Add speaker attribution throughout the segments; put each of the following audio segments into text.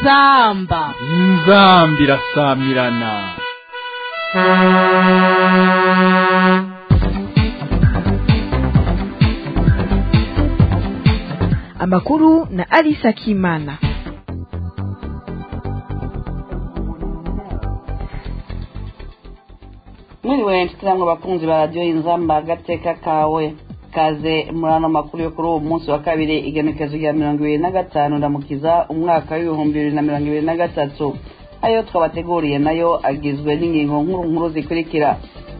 Speaker 1: inzamba
Speaker 2: inzambi irasamirana
Speaker 3: amakuru na Alisa Kimana.
Speaker 4: mwiriwe nshuti namwe bakunzi ba radiyo inzamba agateka kawe kaze muri ano makuru yo kuri uwo munsi wa kabiri igenekezo rya mirongo ibiri na gatanu ndamukiza umwaka w'ibihumbi bibiri na mirongo ibiri na gatatu ayo twabateguriye nayo agizwe n'ingingo nkuru nkuru zikurikira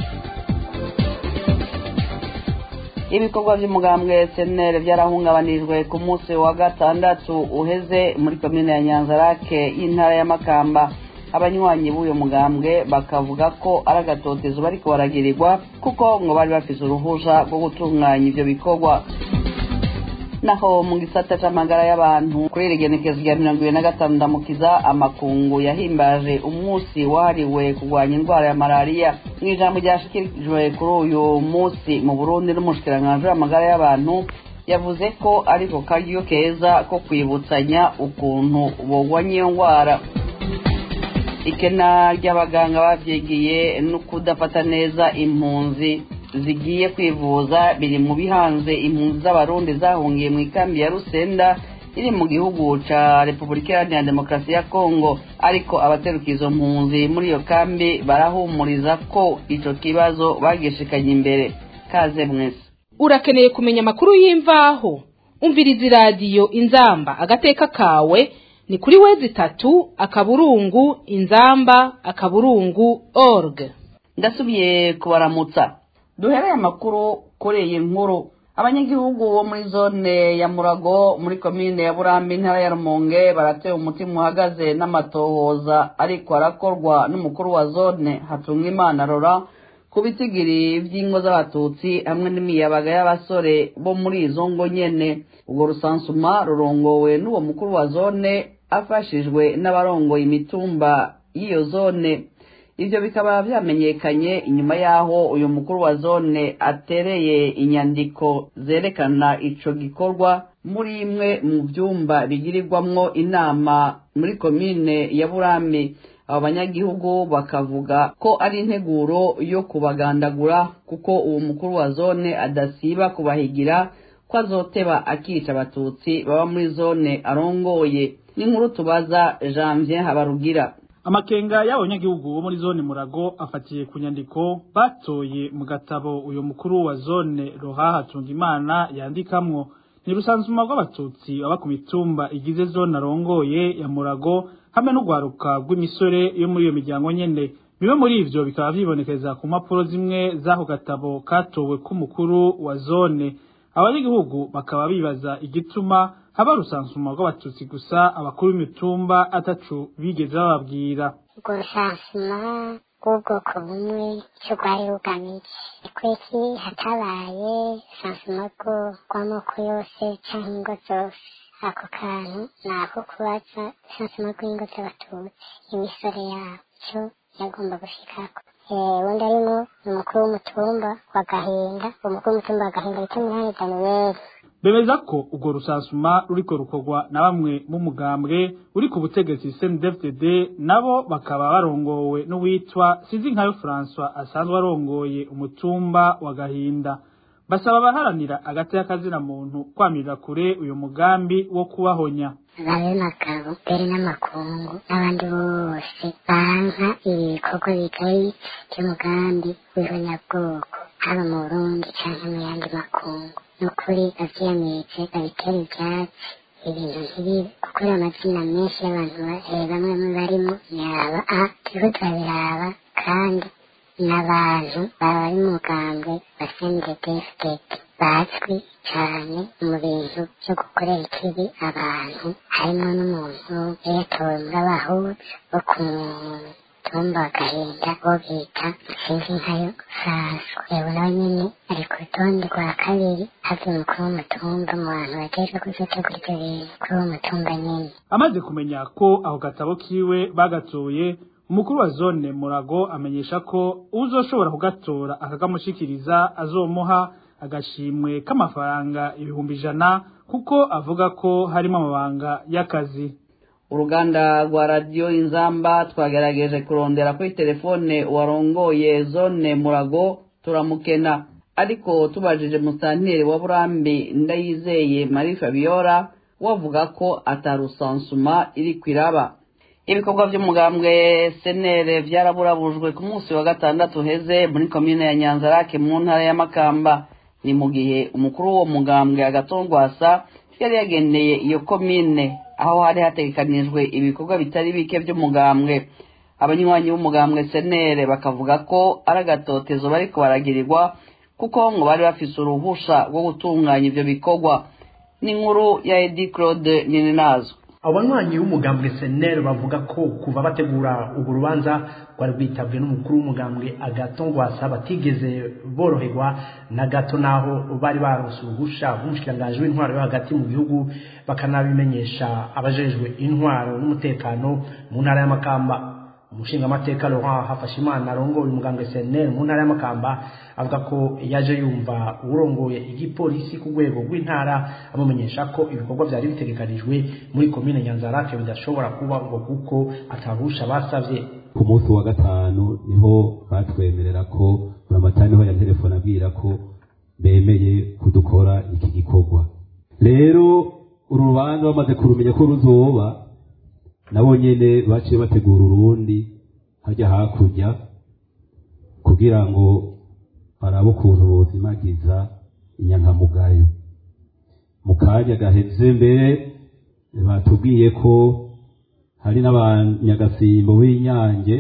Speaker 4: ibikorwa by'umugambwe senere byarahungabanijwe ku munsi wa gatandatu uheze muri komine ya nyanzarake y'intara ya makamba abanywanyi b'uyu mugambwe bakavuga ko ari agatotezo bariko baragirirwa kuko ngo bari bafise uruhusha rwo gutunganya ivyo bikorwa naho mu gisata c'amagara y'abantu kuri iri genekezo rya mirongo ibiri na gatanu ndamukiza amakungu yahimbaje umunsi wahariwe kurwanya indwara ya malariya mu ijambo ryashikirijwe kuri uyu munsi mu burundi n'umushikiranganji w'amagara y'abantu yavuze ko ariko karyo keza ko kwibutsanya ukuntu bogwanya iyo ndwara ikena ry'abaganga bavyigiye no kudafata neza impunzi zigiye kwivuza biri mu bihanze impunzi z'abarundi zahungiye mu ikambi ya rusenda iri mu gihugu ca repubulika iharanira demokarasi ya kongo ariko abateruka izo mpunzi muri iyo kambi barahumuriza ko ico kibazo bagishikanye imbere kaze mwese
Speaker 1: urakeneye kumenya amakuru y'imvaho umviriza iradiyo inzamba agateka kawe ni kuri wezi itatu akaburungu inzamba akaburungu org
Speaker 4: ndasubiye kubaramutsa duhereye amakuru kuri iyi nkuru abanyagihugu bo muri zone ya murago muri komine ya burambi intara ya rumonge baratewe umutima uhagaze n'amatohoza ariko arakorwa n'umukuru wa zone hatunga imana rora ku bitigiri by'ingo z'abatutsi hamwe n'imiyabaga y'abasore bo muri izo ngo nyene ubwo rusansuma rurongowe n'uwo mukuru wa zone afashijwe n'abarongoye imitumba y'iyo zone ibyo bikaba byamenyekanye inyuma y'aho uyu mukuru wa zone atereye inyandiko zerekana ico gikorwa muri imwe mu byumba bigirirwamwo inama muri komine ya burambi abo banyagihugu bakavuga ko ari integuro yo kubagandagura kuko uwo mukuru wa zone adasiba kubahigira ko azoteba akica abatutsi baba muri zone arongoye n'inkuru tubaza janvier habarugira
Speaker 5: amakenga y'abanyagihugu bo muri zone murago afatiye ku nyandiko batoye mu gatabo uyu mukuru wa zone rohaha tungimana yandikamwo ni rusanzuma rw'abatutsi baba ku mitumba igize zone arongoye ya murago hamwe n'urwaruka rw'imisore yo muri iyo miryango nyene bimwe muri ivyo bikaba vyibonekeza ku mpapuro zimwe z'ako gatabo katowe k'umukuru wa zone abanyagihugu bakaba bibaza igituma haba rusansuma rw'abatutsi gusa abakuru b'imitumba atacu bigeze bababwira
Speaker 6: urwo rusansuma rw'ubwoko bumwe cyo rwari rugamije kweki hatabaye rusansuma rw'amoko yose cyangwa ingo zose ako kantu ni ako kubaza rusansuma rw'ingo z'abatutsi imisore yabo cyo yagomba gushikako ubundi arimo ni umukuru w'umutumba wa gahinda umukuru w'umutumba wa gahinda bita minani danuweli
Speaker 5: bemeza ko urwo rusansuma ruriko rukorwa na bamwe b'umugambwe uri ku butegetsi CNDD-FDD nabo bakaba barongowe n'uwitwa Sizinkayo François asanzwe arongoye umutumba wa Gahinda basaba abaharanira agati y'akazina muntu kwamirira kure uyu mugambi wo kubahonya
Speaker 6: babe magabo mbere n'amakungu n'abandi bose banka ibikorwa bigayi by'umugambi w'ihonyabwoko haba mu burundi canke mu yandi makungu nukuri bavyiyamiritse babitera ivyatsi ibintu ntibibe kuko ari amazina menshi y'abantu bamwe bamwe barimo yaba a turiko turabiraba kandi n'abantu baba bari mu mugambwe basendedefdede bazwi cane mu bintu vyo gukorera ikibi abantu harimwo n'umuntu yatowe muri abahuza bo ku mutumba wa gahinda bo bita sinzi nkayo franswa yabo nawe nyene ari ku rutonde rwa kabiri havye umukuru w'umutumba mu bantu bajejwe kuzotegura ivyo bintu kuri uwo mutumba nyene
Speaker 5: amaze kumenya ko ako gatabo kiwe bagatoye umukuru wa zone murago amenyesha ko uzoshobora kugatora akakamushikiriza azomuha agashimwe k'amafaranga ibihumbi ijana kuko avuga ko harimo amabanga y'akazi
Speaker 4: uruganda rwa radiyo inzamba twagerageje kurondera kuri telefone warongoye zone murago turamukena ariko tubajije musanteri wa burambi ndayizeye marie fabiola wavuga ko atarusansuma iri kwiraba ibikorwa by'umugambwe senere byaraburabujwe ku munsi wa gatandatu heze muri komine ya nyanzarake mu ntara ya makamba ni mu gihe umukuru w'uwo mugambwe agatongwasa yari yagendeye iyo komine aho hari hategekanijwe ibikorwa bitari bike by'umugambwe abanywanyi b'umugambwe senere bakavuga ko ari agatotezo bariko baragirirwa kuko ngo bari bafise uruhusha rwo gutunganya ivyo bikorwa n'inkuru ya edi claude nininazo
Speaker 7: abo banywanyi b'umugambwe seneri bavuga ko kuva bategura urwo rubanza rwari rwitabwe n'umukuru w'umugambwe agatongwasa batigeze boroherwa na gato n'aho bari baronse uruhusha rw'umushikiranganji w'intwaro yo hagati mu gihugu bakanabimenyesha abajejwe intwaro n'umutekano mu ntara y'amakamba umushingamateka Laurent Hafashimana arongoye umugambwe seneri mu ntara y'amakamba avuga ko yaje yumva urongoye igipolisi ku rwego rw'intara amumenyesha ko ibikorwa byari bitegekanijwe muri komine nyanzarake bidashobora kuba ngo kuko atahusha basavye
Speaker 8: ku munsi wa gatanu niho batwemerera ko buramatari niho yantelefone abwira ko bemeye kudukora iki gikorwa rero uru rubanza bamaze kurumenya ko ruzoba nabo nyene baciye bategura urundi hajya hakurya kugira ngo barabe ukuntu bozimagiza inyankamugayo mu kanya gaheze mbere batubwiye ko hari n'abanyagasimbo b'inyange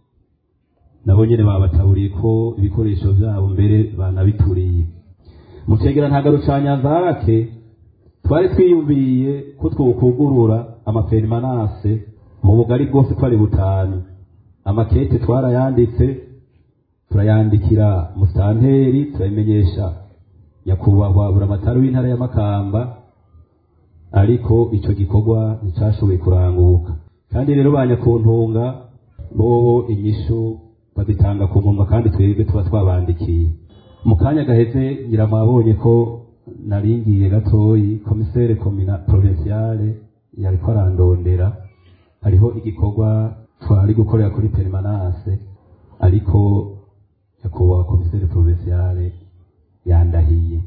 Speaker 8: nabo nyene babataburiye ko ibikoresho vyabo mbere banabituriye mu cegera ntagaro ca nyanzarake twari twiyumviye ko twokugurura amaperimanase mu bugari bwose ko ari butanu amakete twarayanditse turayandikira musitanteri turayimenyesha nyakubahwa buramatari w'intara ya makamba ariko ico gikorwa nticashoboye kuranguka kandi rero ba nyakuntunga bobo inyishu bazitanga ku munwa kandi twebwe tuba twabandikiye mu kanya gaheze ngira mwabonye ko naringiye gatoyi komisere komina provinciale yariko arandondera hariho igikorwa twari gukorera kuri permanence ariko nyakubahwa komisere provinciale yandahiye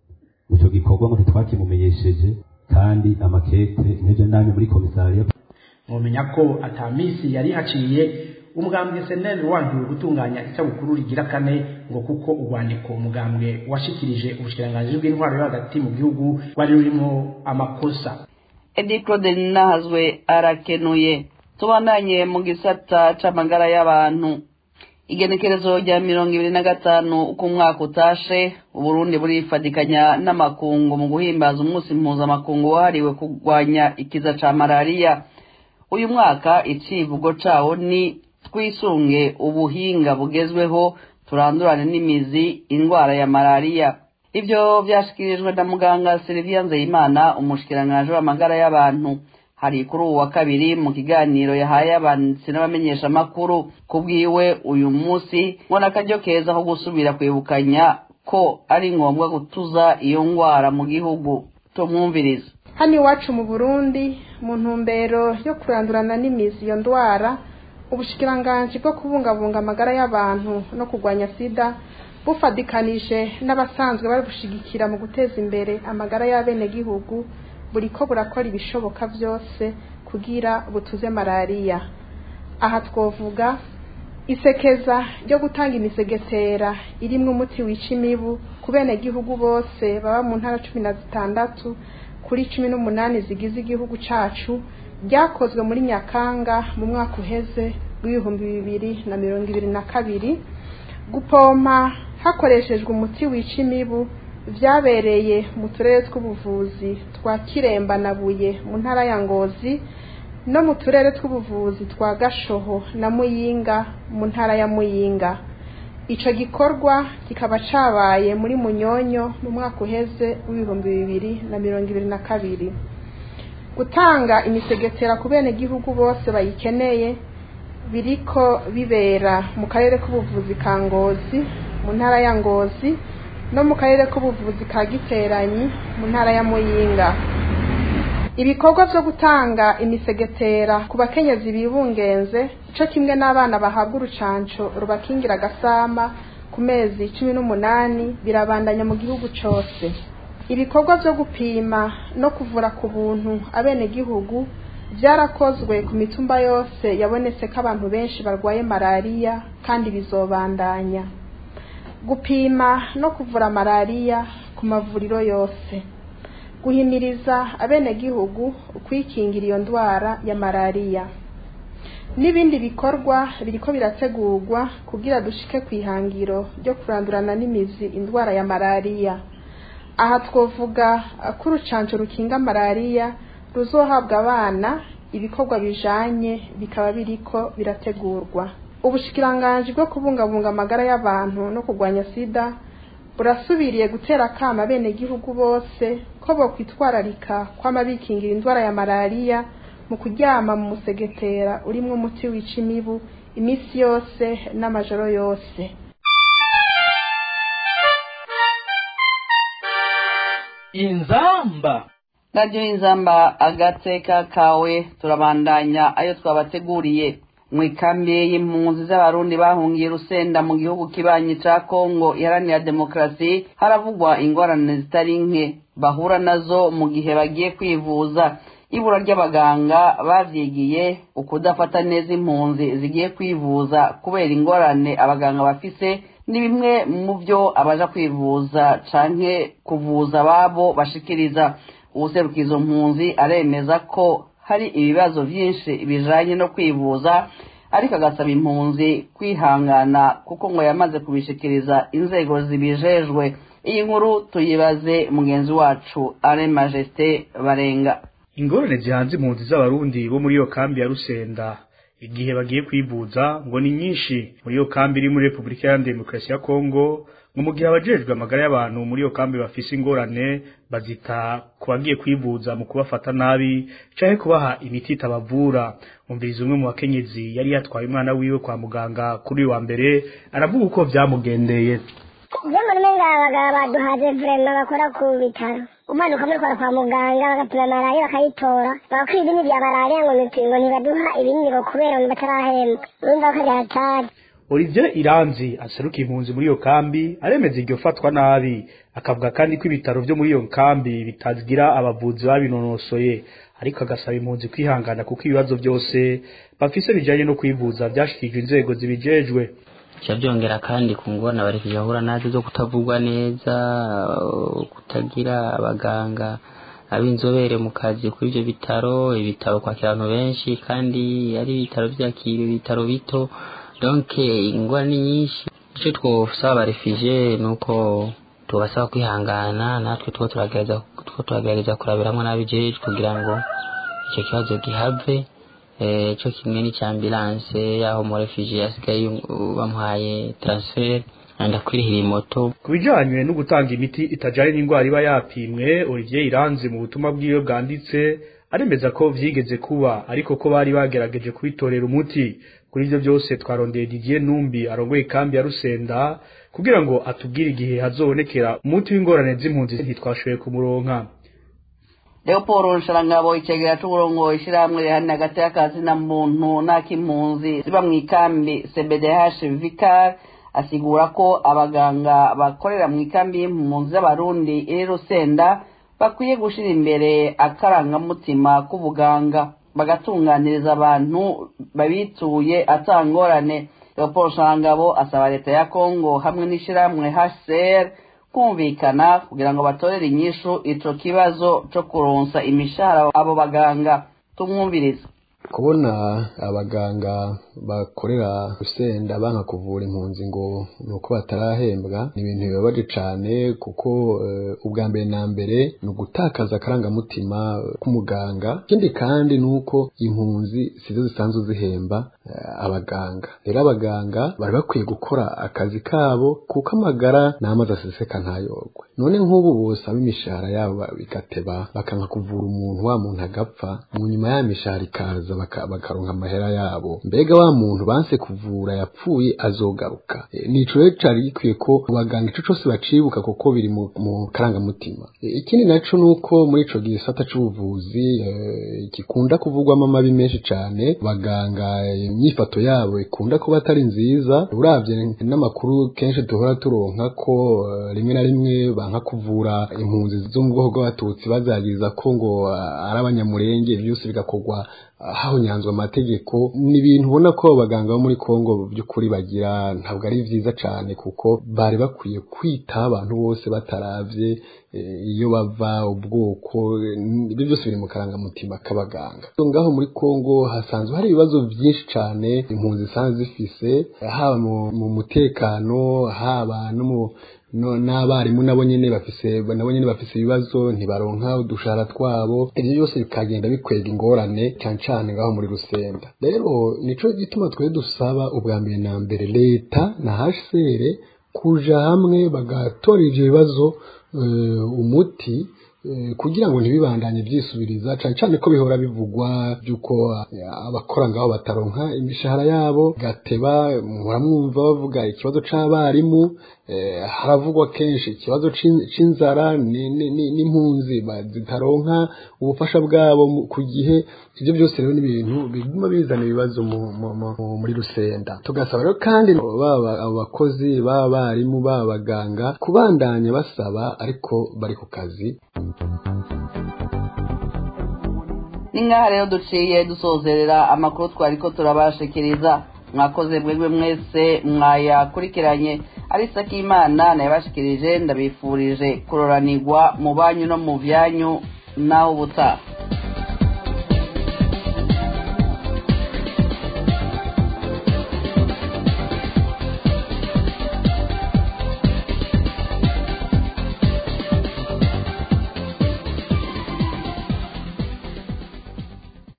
Speaker 8: ico gikorwa ngo ntitwakimumenyesheje kandi amakete neje namye muri komisariya
Speaker 7: mumenya ko ata misi yari haciye umugambwe seneri wangiwe gutunganya isabukuru rigira kane ngo kuko urwandiko umugambwe washikirije ubushikiranganji bw'intwaro yo hagati mu gihugu rwari rurimo amakosa
Speaker 4: edi claude ninahazwe arakenuye tubandanye mu gisata c'amagara y'abantu igenekerezo rya mirongo ibiri na gatanu uko umwaka utashe uburundi burifadikanya n'amakungu mu guhimbaza umunsi mpuzamakungu wahariwe kurwanya ikiza ca malariya uyu mwaka icivugo cawo ni twisunge ubuhinga bugezweho turandurane n'imizi indwara ya malariya ivyo vyashikirijwe na muganga Sylvia Nzeyimana umushikiranganji w'amagara y'abantu hari kuri uwu wa kabiri mu kiganiro yahaye abanditsi n'abamenyesha amakuru kubwiwe uyu munsi ngo n'akaryo keza ko gusubira kwibukanya ko ari ngombwa gutuza iyo ngwara mu gihugu tumwumviriza
Speaker 9: hano iwacu mu burundi mu ntumbero yo kurandurana n'imizi iyo ndwara ubushikiranganji bwo kubungabunga amagara y'abantu no kurwanya sida bufadikanije n'abasanzwe babushigikira mu guteza imbere amagara y'abenegihugu buri ko burakora ibishoboka byose kugira butuze malariya aha twovuga isekeza ryo gutanga imisegetera irimwo umuti wica imibu ku benegihugu bose baba mu ntara cumi na zitandatu kuri cumi n'umunani zigize igihugu cacu ryakozwe muri nyakanga mu mwaka uheze w'ibihumbi bibiri na mirongo ibiri na kabiri gupompa hakoreshejwe umuti wica imibu vyabereye mu turere tw'ubuvuzi twa kiremba na buye mu ntara ya ngozi no mu turere tw'ubuvuzi twa gashoho na muyinga mu ntara ya muyinga ico gikorwa kikaba cabaye muri munyonyo mu mwaka uheze w'ibihumbi bibiri na mirongo ibiri na kabiri gutanga imisegetera ku benegihugu bose bayikeneye biriko bibera mu karere k'ubuvuzi ka ngozi mu ntara ya ngozi no mu karere k'ubuvuzi ka giteranyi mu ntara ya muyinga ibikorwa byo gutanga imisegetera ku bakenyezi bibungenze cyo kimwe n'abana bahabwa urucanco rubakingira agasama ku mezi cumi n'umunani birabandanya mu gihugu cyose ibikorwa byo gupima no kuvura ku buntu abenegihugu byarakozwe ku mitumba yose yabonetse ko abantu benshi barwaye malariya kandi bizobandanya gupima no kuvura malariya ku mavuriro yose guhimiriza abenegihugu kwikingira iyo ndwara ya malariya n'ibindi bikorwa biriko birategurwa kugira dushike ku ihangiro ryo kurandurana n'imizi indwara ya malariya aha twovuga ko urucanco rukinga malariya ruzohabwa abana ibikorwa bijanye bikaba biriko birategurwa ubushikiranganji bwo kubungabunga amagara y'abantu no kurwanya sida burasubiriye gutera akama abenegihugu bose ko bokwitwararika kwama bikingira indwara ya malariya mu kuryama mu musegetera urimwo umuti wica imibu iminsi yose n'amajoro yose
Speaker 2: inzamba
Speaker 4: radiyo y'inzamba agateka kawe turabandanya ayo twabateguriye mu ikambi y'impunzi z'abarundi bahungiye rusenda mu gihugu kibanyi ca kongo iharanira demokarasi haravugwa ingorane zitari nke bahura nazo mu gihe bagiye kwivuza ibura ry'abaganga bavyigiye ukudafata neza impunzi zigiye kwivuza kubera ingorane abaganga bafise ni bimwe mu byo abaja kwivuza canke kuvuza ababo bashikiriza uwuseruka izo mpunzi aremeza ko hari ibibazo vyinshi bijanye no kwivuza ariko agasaba impunzi kwihangana kuko ngo yamaze kubishikiriza inzego zibijejwe iyi nkuru tuyibaze mugenzi wacu are majesté barenga
Speaker 5: ingorane zihanze impunzi z'abarundi bo muri iyo kambi ya rusenda igihe bagiye kwivuza ngo ni nyinshi muri iyo kambi iri muri repubulika ya demokarasi ya kongo ngo mu gihe abajejwe amagara y'abantu muri iyo kambi bafise ingorane bazita ku bagiye kwivuza mu kubafata nabi canke kubaha imiti itabavura umviriza umwe mu bakenyezi yari yatwaye umwana wiwe kwa muganga kuri uyu wa mbere aravuga uko vyamugendeye
Speaker 6: byo muri menga abagabo baduhaje vrema bakora ku bitaro umwana ukamutwara kwa muganga bagapima malariya bakayitora bagakwiba ibini bya malariya ngo ngo ntibaduha ibindi ngo kubera ngo batarahembwa urumva ko ryatari
Speaker 5: Olivier Iranzi aseruka impunzi muri iyo kambi aremeza iryo fatwa nabi akavuga kandi ko ibitaro vyo muri iyo kambi bitagira abavuzi babinonosoye ariko agasaba impunzi kwihangana kuko ibibazo byose bafise bijanye no kwivuza vyashikijwe inzego zibijejwe
Speaker 10: bica byongera kandi ku ngorane abareki bahura nazo zo kutavugwa neza kutagira abaganga ab'inzobere mu kazi kuri ibyo bitaro ibitaro kwakira abantu benshi kandi ari ibitaro byakira ibitaro bito donc ingorane ni nyinshi icyo twosaba abarefije ni uko tubasaba kwihangana natwe two turagerageza two turagerageza kurabiramwo n'abijejwe kugira ngo icyo kibazo gihave cyo kimwe n'icya ambulance yaho mu refugee yasigaye bamuhaye transfer ndakwirihira moto
Speaker 5: ku bijanye no gutanga imiti itajanye n'indwara iba yapimwe Olivier Iranzi mu butumwa bwiwe bwanditse aremeza ko vyigeze kuba ariko ko bari bagerageje kubitorera umuti kuri ivyo byose twarondeye Didier Numbi arongoye kambi ya Rusenda kugira ngo atubwire igihe hazobonekera umuti w'ingorane z'impunzi ntitwashoboye kumuronka
Speaker 4: leopold nsharangabo icegera c'uburongo ishirahamwe rihani hagati y'akazi na muntu n'ak'impunzi ziba mu ikambi cbdh vicar asigura ko abaganga bakorera mu ikambi y'impunzi z'abarundi iri rusenda bakwiye gushira imbere akarangamutima k'ubuganga bagatunganiriza abantu babituye atangorane leopold nsharangabo asaba leta ya kongo hamwe n'ishirahamwe hcr kumvikana kugira ngo batorere inyishu ico kibazo co kuronsa imishahara abo baganga tumwumviriza
Speaker 11: kubona abaganga bakorera rusenda banka kuvura impunzi ngo ni uko batarahembwa ni ibintu bibabaje cyane kuko ubwa mbere na mbere ni ugutakaza akarangamutima k'umuganga ikindi kandi ni uko impunzi sizo zisanzwe zihemba abaganga rero abaganga bari bakwiye gukora akazi kabo kuko amagara ni amazi aseseka ntayorwe none nk'ubu bosaba imishahara yabo bigateba bakanka kuvura umuntu wa muntu agapfa mu nyuma ya mishahara ikaza baka- bakaronka amahera yabo mbega wa muntu banse kuvura yapfuye azogaruka E, nico rero cari gikwiye ko abaganga ico cose bacibuka kuko biri mu, mu karangamutima E, ikindi naco nuko muri ico gisata c'ubuvuzi eh, gikunda kuvugwamo amabi menshi cane baganga imyifato yabo ikunda kuba atari nziza uravye n'amakuru kenshi duhora turonka ko eh, rimwe na rimwe banka kuvura impunzi zo mu bwoko bw'abatutsi bazagiriza ko ngo ah, ari abanyamurenge byose bigakorwa ah, hahonyanzwe amategeko ni ibintu ubona ko abaganga bo muri Kongo by'ukuri bagira ntabwo ari vyiza cane kuko bari bakwiye kwitaho abantu bose bataravye eh, iyo bava ubwoko eh, ibyo byose biri mu karangamutima k'abaganga So, ngaho muri Kongo hasanzwe hari ibibazo byinshi cane impunzi zisanzwe zifise haba mu, mu mutekano haba no mu no n'abarimu nabo nyene bafise nabo nyene bafise ibibazo ntibaronka udushahara twabo ibyo byose bikagenda bikwega ingorane cyane cyane ngaho muri rusenda rero nico gituma twe dusaba ubwa mbere na mbere leta na HCR kuja hamwe bagatora ivyo bibazo eh, umuti eh, kugira ngo ntibibandanye byisubiriza cyane cyane ko bihora bivugwa by'uko eh, abakora ngaho bataronka imishahara yabo gateba muramwumva bavuga ikibazo c'abarimu eh, haravugwa kenshi ikibazo c'in- c'inzara ni- ni- ni- n'impunzi ba- zitaronka ubufasha bwabo mu- ku gihe ibyo byose rero ni ibintu biguma bizana ibibazo mu- mu- mu- muri rusenda tugasaba rero kandi baba abo bakozi baba abarimu baba abaganga kubandanya basaba ariko bari ku kazi
Speaker 4: ni nk'aha rero duciye dusozerera amakuru twari ko turabashikiriza mwakoze mwebwe mwese mwayakurikiranye arisa k'imana nayabashikirije ndabifurije kuroranirwa mu banyu no mu byanyu naho ubutaha